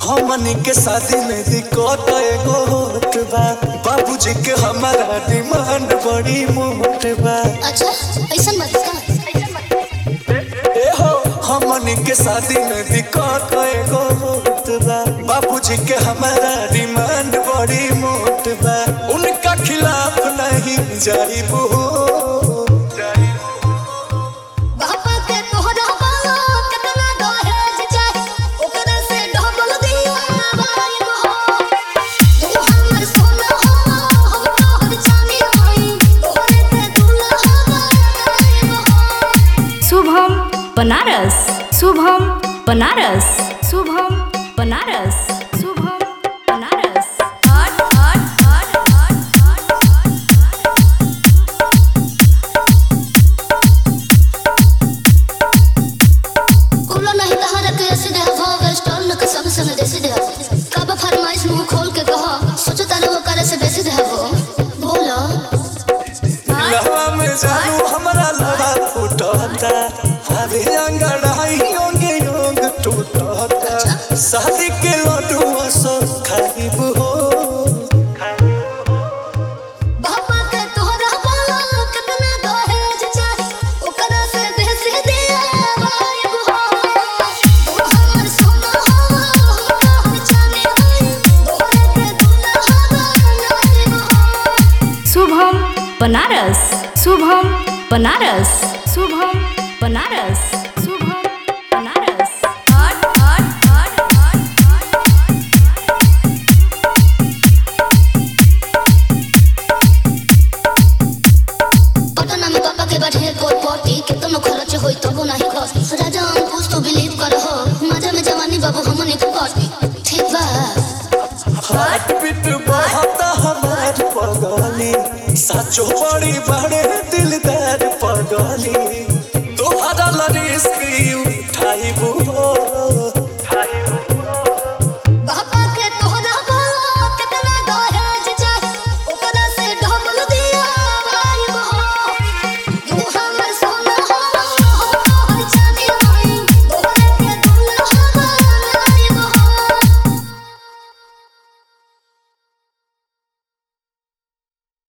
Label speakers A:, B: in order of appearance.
A: हमनी के शादी में दिक्कत एगो होत बा बाबूजी के हमारा डिमांड बड़ी मोट बा
B: अच्छा ऐसा मत का
A: ए हो हमनी के शादी में दिक्कत एगो होत बा बाबूजी के हमारा डिमांड बड़ी मोट बा उनका खिलाफ नहीं जाइबू
B: बापा के तोहरा बाला कितना दहेज चाहे ओकरा से डबल दिया बाई हो तू हमर सोना हो हम तोहर चांदी होई तोहरे पे दुल्हा बाई हो
C: शुभम बनारस शुभम बनारस शुभम बनारस शुभम बनारस हट हट हट हट
B: कुलो नहीं तहरा के ऐसे दे हो वेस्टर्न के संग संग देसी दे कब फरमाइश मुंह खोल के कहो सोचो तारे वो करे से बेसी दे हो बोलो
A: लहवा में जानू हमारा लड़ा फूटता हरे अंगड़ाई योंगे योंग टूटता शादी के लड्डू सब खाइबू हो
B: बापा के तोहरा बाला कितना दहेज चाहे ओकरा से बेसी दिया बाई हो तू हमर सोना हो हम तोहर चांदी होई तोहरे पे दुल्हा बाई हो
C: शुभम बनारस शुभम बनारस शुभम बनारस शुभम बनारस हट हट हट हट
B: पटना में पापा के बैठे कोट पोटी कितनो खर्च होई तबो नहीं खस राजा अंकुश तो बिलीव कर हो मजा में जवानी बाबू हमनी के कटी ठीक बा
A: हाथ पिट बहता हमार पगली साचो बड़ी बड़े दिलदार पगली तोहरा लरिस की उठाइबू हो